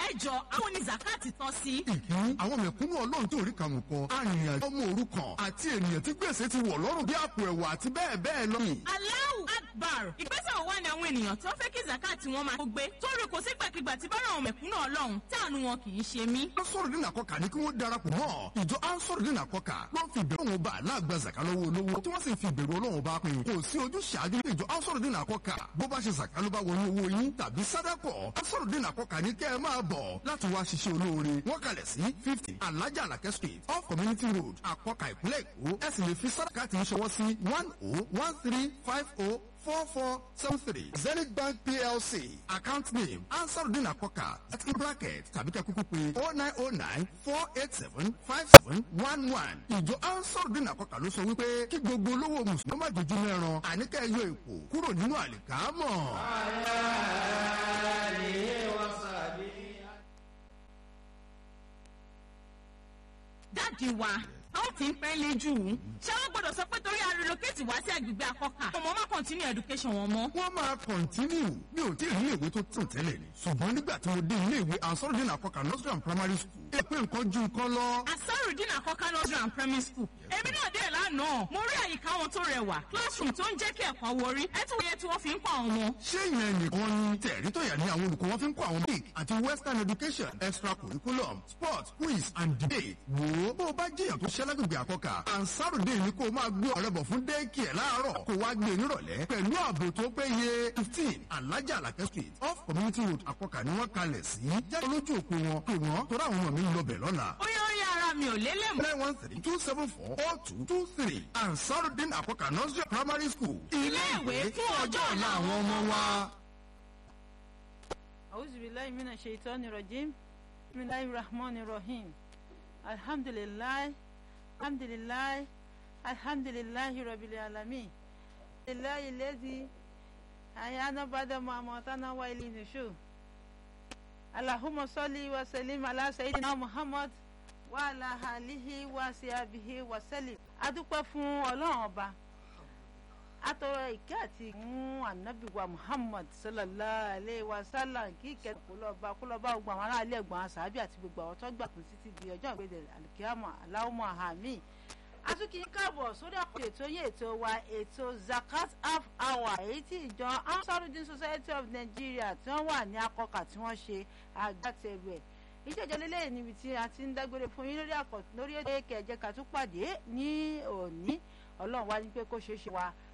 ẹ jọ àwọn ní zakati tọ́ sí. ìkíní àwọn mẹ̀kúnnù ọlọ́run tó rí kàmù kan arìnrìn ọmọ òrukàn àti ènìyàn tí gbèsè ti wọ̀ lọ́rùn bí àpò ẹ̀wà àti bẹ́ẹ̀ bẹ́ẹ̀ lọ. Allahu Akbar ìgbésẹ̀ wo wá ni àwọn ènìyàn tó fẹ́ kí zakati wọn máa gbé torí kò sí gbàkigbà tí bá àwọn mẹ̀kúnnù ọlọ́run táànù wọn kì í ṣe mí. ansọ́rọ̀ dínà kọ́kà ní kí wọ́n darapọ̀ mọ́ ìjọ ansọ́rọ̀ dínà kọ́kà wọ́n fi ìbẹ̀rù wọn bá aláàgbà zaka lọ́wọ́ olówó tí wọ́n sì fi ìbẹ̀rù ọlọ́run bá pín kò sí ojú ṣáájú ní ìjọ ansọ́rọ̀ dínà kọ́kà bó bá ṣe zaka ló bá wọnú owó yín tàbí sádàkọ̀ ansọ́rọ̀ dínà kọ́kà ní kẹ́ ẹ máa bọ̀ láti wá ṣiṣẹ́ olóore wọ́n kalẹ̀ sí fifty alájà alakẹ́ street off community road àkọ́kà ìpínlẹ̀ èkó ẹ sì lè fi sádàkà tí ń ṣọwọ́ sí one oh one three five oh four four seven three zenith bank plc account name ansarudin akoka ethical bracket tàbí ká kúkú pé oh nine oh nine four eight seven five seven one one ìjọ ansarudin akoka ló sọ wípé kí gbogbo olówó mùsùlùmí má dojú mẹ́ran àníkà ẹyọ èkó kúrò nínú àlìkámọ̀. dáàdi wa àwọn tí ń pẹ́ lé jù ú ṣé wọ́n gbọ́dọ̀ sọ pé torí arelocate wá sí agbègbè akọ́kà ọmọ má continue education wọn mọ́. wọ́n máa kọ̀ntínú mi ò tí ì rí ìwé tó tún tẹ́lẹ̀ ni ṣùgbọ́n nígbà tí mo dé ilé ìwé ansarudin akoka nursery and primary school èpè nǹkan ju nǹkan lọ. asarudin akọ́kà nursery and primary school èmi náà dé lánàá mo rí àyíká wọn tó rẹwà classroom tó ń jẹ́ kí ẹ̀kọ́ wọrí ẹ tún wòye tí wọ́n fi ń kọ́ àwọn ọmọ. ṣé ìyẹn nìkan ni tẹ̀rí tó yà ní àwọn olùkọ́ wọn fi ń kọ́ àwọn big àti western education extra curriculum sport quiz and debate wò ó bó o bá jẹ́yàn tó ṣẹ́ lágbègbè àkọ́kà ansarudé ni kó o máa gbé ọ̀rẹ́ bọ̀ fún dẹ́ẹ̀kì ẹ̀ láàárọ̀ kó o wá gbé nírọ̀lẹ́ pẹ̀lú ààbò tó péye fifteen alájà alakẹ́ street off community road àkọ́kà ni wọ́n kalẹ̀ sí jáde lójú òpó wọn pé wọ́n tó ráwọn ọmọ mi ń lọ bẹ̀ lọ́la ó yẹ ó yẹ ara mi ò lélẹ̀ mọ́. nine one three two seven four four two two three ansarudin àkọ́kà nursery primary school ilé ìwé fún ọjọ́ ọ̀la àwọn ọmọ wa. أعوذ بالله من الشيطان الرجيم بسم الله الرحمن الرحيم الحمد لله الحمد لله الحمد لله رب العالمين لله الذي أحيانا بعد ما أماتنا وإليه النشور اللهم صل وسلم على سيدنا محمد وعلى آله وصحبه وسلم adúpẹ́ fún ọlọ́run ọba atọrọ ìkẹ́ àti ìmú ànábìwá muhammad sallallahu alayhi wa sallam kí ìkẹ́ kó lọ bá kó lọ bá gbogbo àwọn aráàlú ẹ̀gbọ́n àṣàbí àti gbogbo àwọn tó gbà kún títí di ọjọ́ ìgbéde alikiyama aláwọ̀mọ̀ àmì atúkì káàbọ̀ sórí àkókò ètò yín ètò wa ètò zakat half hour èyí tí ìjọ ansarudin society of nigeria tí wọ́n wà ní akọkà tí wọ́n ṣe agbátẹrù ẹ̀ ìjọjọ lélẹ́yìn níbi tí a ti ń dágbére fún yín lórí àkọ́tún lórí ètò èkè ẹ̀jẹ̀ ká tún pàdé ní òní ọlọ́run wá ní pé kó ṣeé ṣe wa